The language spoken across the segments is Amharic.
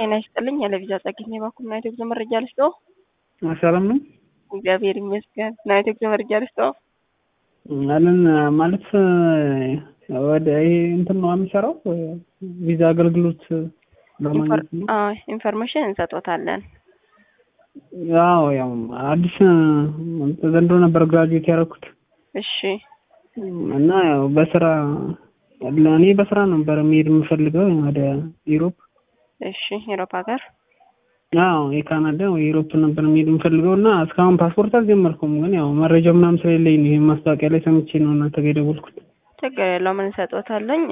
ጤና ይስጥልኝ። የለቪዛ ጸግኝ የባኩም ናይቶ ጉዞ መረጃ ልስጠው። ሰላም ነው። እግዚአብሔር ይመስገን። ናይቶ ጉዞ መረጃ ልስጠው። አለን ማለት ወደ ይሄ እንትን ነው የሚሰራው ቪዛ አገልግሎት ለማግኘት ነው። ኢንፎርሜሽን እንሰጦታለን። ያው ያው አዲስ ዘንድሮ ነበር ግራጁዌት ያደረኩት እሺ እና ያው በስራ እኔ በስራ ነበር መሄድ የምፈልገው ወደ ዩሮፕ። እሺ ዩሮፕ ሀገር አዎ የካናዳ ወይ ዩሮፕ ነበር መሄድ የምፈልገው እና እስካሁን ፓስፖርት አልጀመርኩም። ግን ያው መረጃ ምናምን ስለሌለኝ ነው ይሄ ማስታወቂያ ላይ ሰምቼ ነው እናንተ ጋር የደወልኩት። ችግር የለውም እንሰጦታለኝ።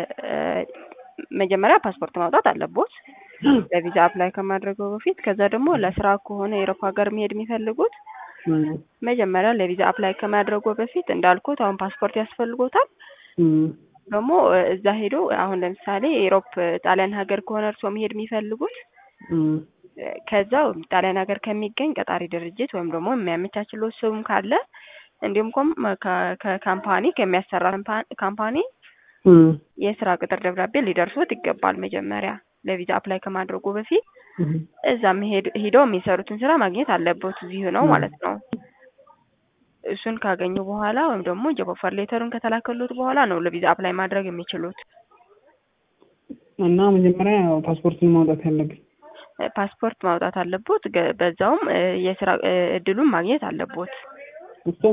መጀመሪያ ፓስፖርት ማውጣት አለቦት ለቪዛ አፕላይ ከማድረገው በፊት። ከዛ ደግሞ ለስራ ከሆነ የአውሮፓ ሀገር መሄድ የሚፈልጉት መጀመሪያ ለቪዛ አፕላይ ከማድረጉ በፊት እንዳልኩት አሁን ፓስፖርት ያስፈልጎታል። ደግሞ እዛ ሄዶ አሁን ለምሳሌ የኢሮፕ ጣሊያን ሀገር ከሆነ እርስዎ መሄድ የሚፈልጉት ከዛው ጣሊያን ሀገር ከሚገኝ ቀጣሪ ድርጅት ወይም ደግሞ የሚያመቻችለው ስም ካለ እንዲሁም ኮም ከካምፓኒ ከሚያሰራ ካምፓኒ የስራ ቅጥር ደብዳቤ ሊደርሱት ይገባል። መጀመሪያ ለቪዛ አፕላይ ከማድረጉ በፊት እዛም ሄደው የሚሰሩትን ስራ ማግኘት አለበት እዚሁ ነው ማለት ነው። እሱን ካገኙ በኋላ ወይም ደግሞ ጆብ ኦፈር ሌተሩን ከተላከሉት በኋላ ነው ለቪዛ አፕላይ ማድረግ የሚችሉት። እና መጀመሪያ ፓስፖርትን ማውጣት ያለብን ፓስፖርት ማውጣት አለቦት። በዛውም የስራ እድሉን ማግኘት አለቦት።